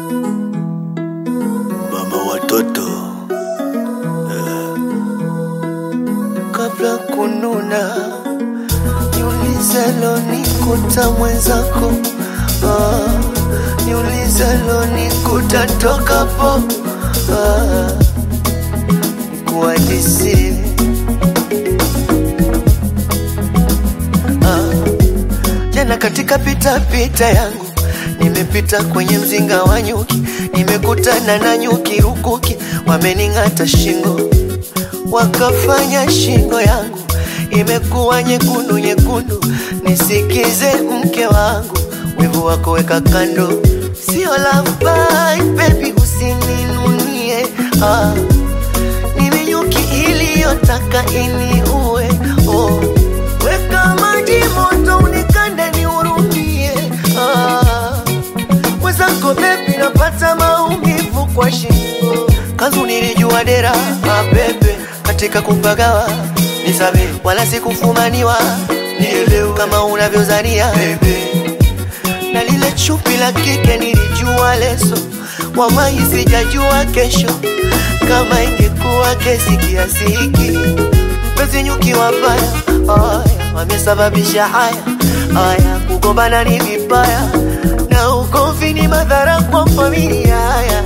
mama watoto eh. Kabla kununa niulizalo nikuta mwenzako ah, niulizalo nikuta tokapo ah, nikuhadisie ah, jana katika pita pita yangu nimepita kwenye mzinga wa nyuki, nimekutana na nyuki rukuki, wamening'ata shingo, wakafanya shingo yangu imekuwa nyekundu nyekundu. Nisikize mke wangu, wivu wako weka kando, sio love bite baby, usininunie ah. Mimi nyuki iliyotaka iniue oh. Weka maji moto unikande nihurumie ah. Mwenzako bebi napata maumivu kwa shingo, kanzu nilijua dera mapepe katika kupagawa nisabe, wala sikufumaniwa nielewe kama unavyozania bebe na lile chupi la kike nilijua leso, wallahi sijajua kesho kama ingekuwa kesi kiasi hiki. Mpenzi nyuki wabaya, aya wamesababisha haya haya, kugombana ni vibaya na ugomvi ni madhara kwa familia. Haya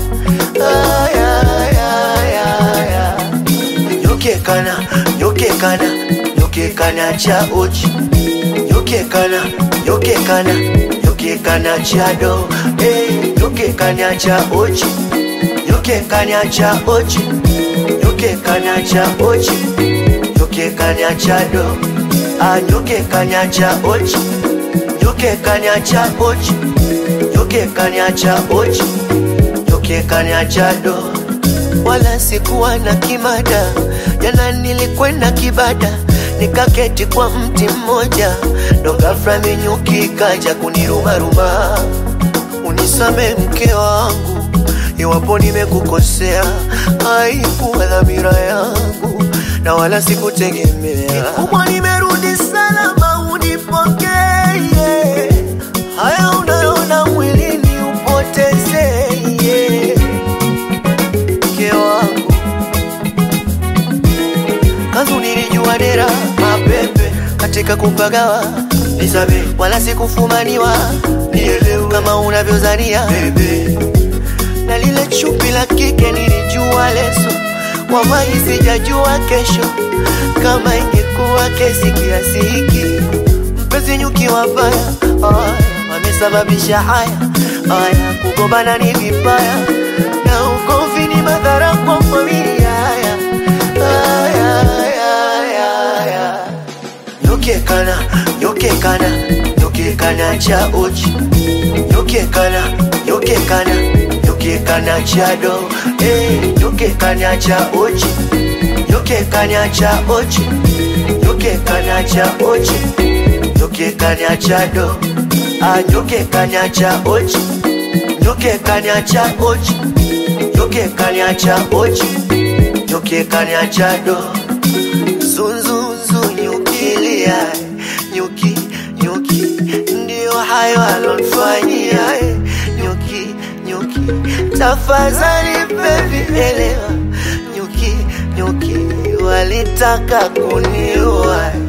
haya haya haya, nyoke kana nyoke kana nyoke kana cha ochi nyoke kana nyoke kana nyoke kana cha do eh nyoke kana cha ochi nyoke kana cha ochi nyoke kana cha ochi nyoke kana cha do ah nyoke kana cha ochi nyoke kana cha ochi nyoke kana cha ochi nyoke kana cha do wala sikuwa na kimada. Jana nilikwenda kibada, nikaketi kwa mti mmoja, ndo ghafla minyuki kaja kunirumaruma. Unisame mke wangu, iwapo nimekukosea, haikuwa dhamira yangu na wala sikutegemea. Kubwa nimerudi salama, unipokee haya unayoona mwilini upotezee mke wangu kanzu nilijua dera mapepe katika kupagawa nisabe wala sikufumaniwa nielewe kama unavyozania bebe na lile chupi la kike nilijua leso wallahi sijajua kesho kama ingekuwa kesi kiasi hiki mpenzi nyuki wabaya haya wamesababisha haya haya kugombana ni vibaya na ugomvi ni madhara kwa familia haya haya haya haya nyoke kana nyoke kana nyoke kana cha ochi nyoke kana nyoke kana nyoke kana cha do eh nyoke kana cha ochi nyoke kana cha ochi nyoke kana cha ochi nyoke kana cha do ah nyoke kana cha ochi nyoke kana cha ochi nyoke kana cha ochi nyoke kana cha do zunzunzu nyukilia nyuki nyuki ndio hayo alonfanyia eh, nyuki nyuki tafadhali baby elewa nyuki nyuki walitaka kuniua